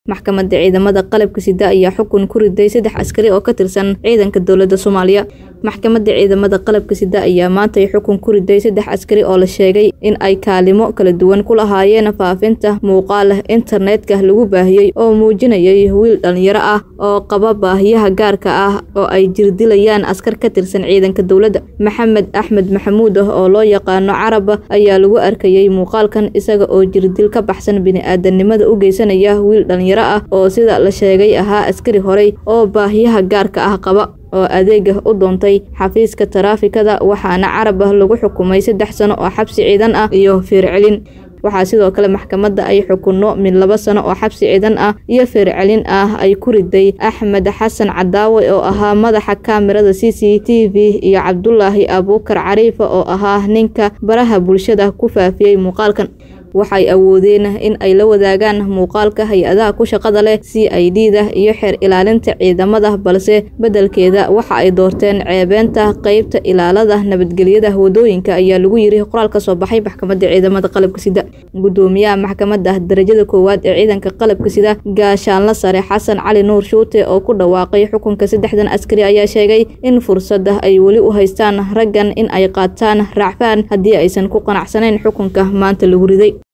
maxkamadda ciidamada qalabka sida ayaa xukun ku riday saddex askari oo ka tirsan ciidanka dowladda soomaaliya maxkamadda ciidamada qalabka sida ayaa maantay xukun ku riday saddex askari oo la sheegay in ay kaalimo kala duwan ku lahaayeen faafinta muuqaal internetka lagu baahiyey oo muujinayay wiil dhalinyaro ah oo qaba baahiyaha gaarka ah oo ay jirdilayaan askar ka tirsan ciidanka dowladda maxamed axmed maxamuud oo loo yaqaano carab ayaa lagu arkayay muuqaalkan isaga oo jirdil ka baxsan bini-aadanimada u geysanaya wiil dhalinyaro ah oo sida la sheegay ahaa askari horey oo baahiyaha gaarka ah qaba oo adeega u doontay xafiiska taraafikada waxaana carab lagu xukumay saddex sano oo xabsi ciidan ah iyo feercelin waxaa sidoo kale maxkamadda ay xukunno mid laba sano oo xabsi ciidan ah iyo feercelin ah ay ku riday axmed xasan cadaawe oo ahaa madaxa kaamirada c c t v iyo cabdulaahi abuukar cariifa oo ahaa ninka baraha bulshada ku faafiyey muuqaalkan waxay awoodeen in ay la wadaagaan muuqaalka hay-adaha ku shaqada leh c i d da iyo xeer ilaalinta ciidamada balse beddelkeeda waxa ay doorteen ceebeenta qeybta ilaalada nabadgelyada wadooyinka ayaa lagu yiri qoraal ka soo baxay maxkamadda ciidamada qalabka sida gudoomiyaha maxkamadda darajada koowaad ee ciidanka qalabka sida gaashaanla sare xasan cali nuur shuute oo ku dhawaaqay xukunka saddexdan askari ayaa sheegay in fursadda ay weli u haystaan raggan in ay qaataan raacfaan haddii aysan ku qanacsanayn xukunka maanta lagu riday